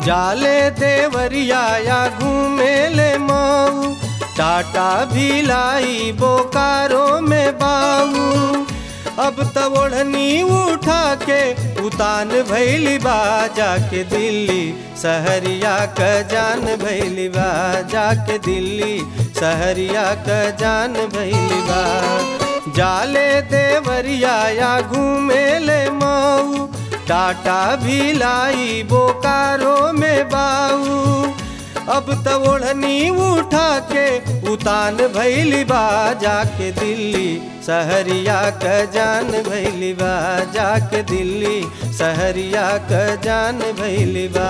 जाले देवरिया या घूमे ले माऊ टाटा भी लाई बोकारो में बाऊ अब त ओढ़नी उठा के उतान भैली बा जाके दिल्ली सहरिया क जान भैली बा जाके दिल्ली सहरिया क जान भैली बा जाले देवरिया या घूमे ले माऊ टाटा भी लाई बोकारो में बाऊ अब त ओढ़नी उठा के उतान भैली बा जाके दिल्ली सहरिया क जान भैली बा जाके दिल्ली सहरिया क जान भैली बा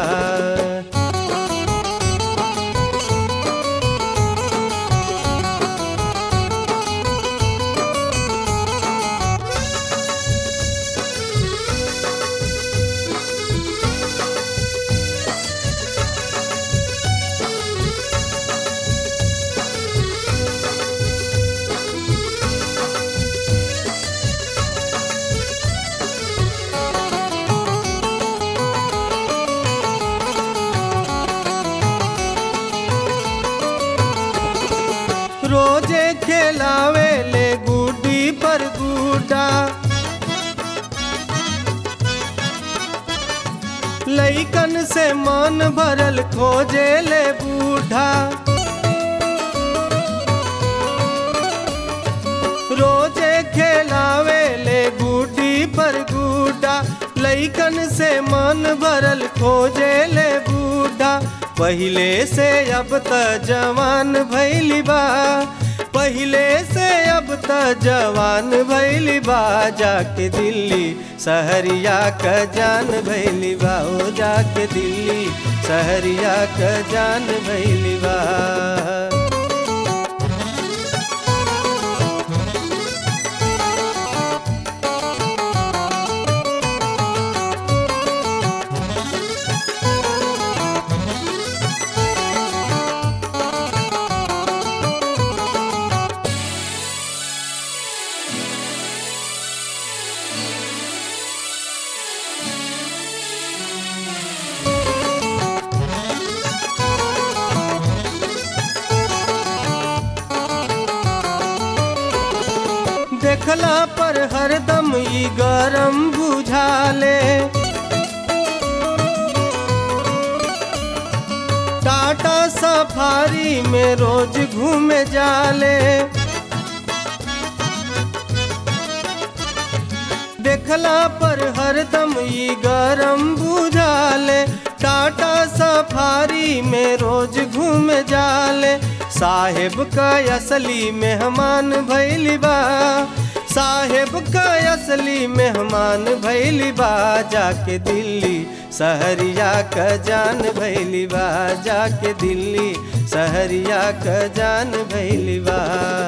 रोजे खेलावे ले गुड्डी पर गुड्डा लइकन से मन भरल खोजे ले बूढ़ा रोजे खेलावे ले गुड्डी पर गुड्डा लइकन से मन भरल खोजे ले बूढ़ा पहिले से अब त जवान भैली बा पहिले से अब त जवान भैली बा जाके दिल्ली सहरिया क जान भैली बा ओ जाके दिल्ली सहरिया क जान भैली बा देखला पर हरदम ई गरम बुझाले टाटा सफारी में रोज घूमे जाले देखला पर हरदम ई गरम बुझाले टाटा सफारी में रोज घूम जाले साहेब का असली मेहमान भैली बा साहेब का असली मेहमान भैली बा जाके दिल्ली सहरिया क जान भैली बा जाके दिल्ली सहरिया क जान भैली बा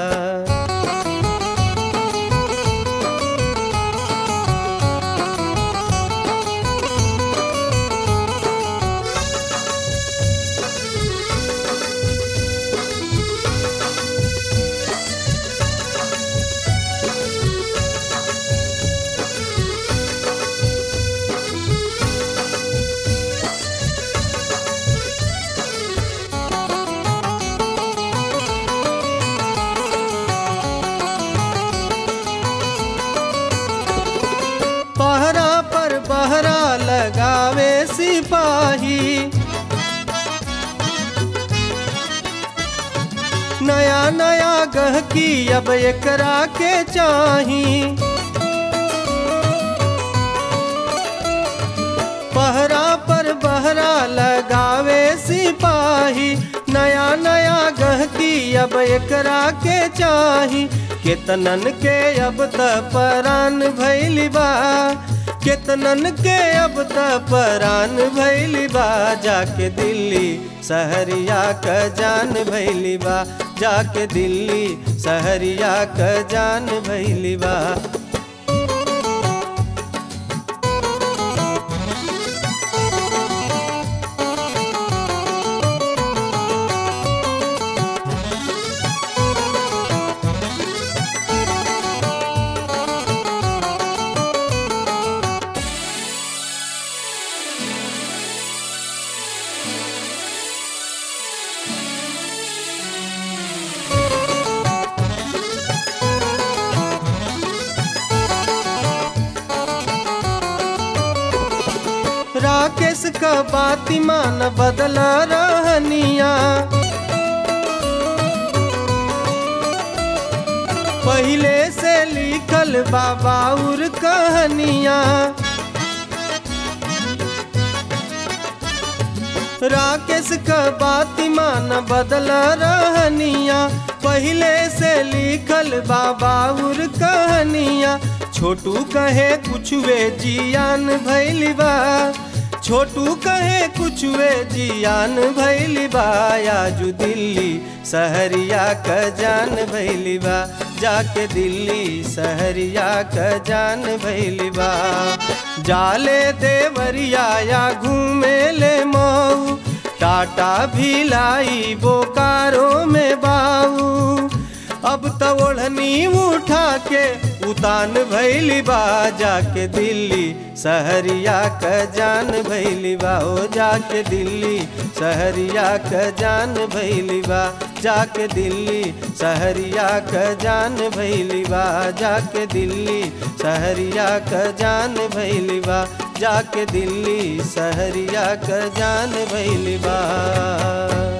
पहरा पर बहरा लगावे सिपाही नया नया गहकी अब एकरा के चाही पहरा पर बहरा लगावे सिपाही नया नया गहकी अब एकरा के चाही केतनन के अब त परान भैली बा केतनन के अब त परान भैली बा जाके दिल्ली सहरिया क जान भैली बा जाके दिल्ली सहरिया क जान भैली बा राकेश का बाती मान बदल रहनिया पहले से लिखल बाबाउर कहानिया राकेश का बाती मान बदल रहनिया पहले से लिखल बाबाउर कहानिया छोटू कहे कुछ वे जियान भैली बा छोटू कहे कुछ वे जियान भैली बा आजू दिल्ली सहरिया क जान भैली बा जाके दिल्ली सहरिया क जान भैली बा जाले देवरिया या घूमे ले मऊ टाटा भिलाई बोकारो में बाऊ अब तो ओढ़नी उठा के उतान भैली बा जाके दिल्ली सहरिया क जान भैली बा ओ जाके दिल्ली सहरिया क जान भैली बा जाके दिल्ली सहरिया क जान भैली बा जाके दिल्ली सहरिया क जान भैली बा जाके दिल्ली सहरिया क जान भैली बा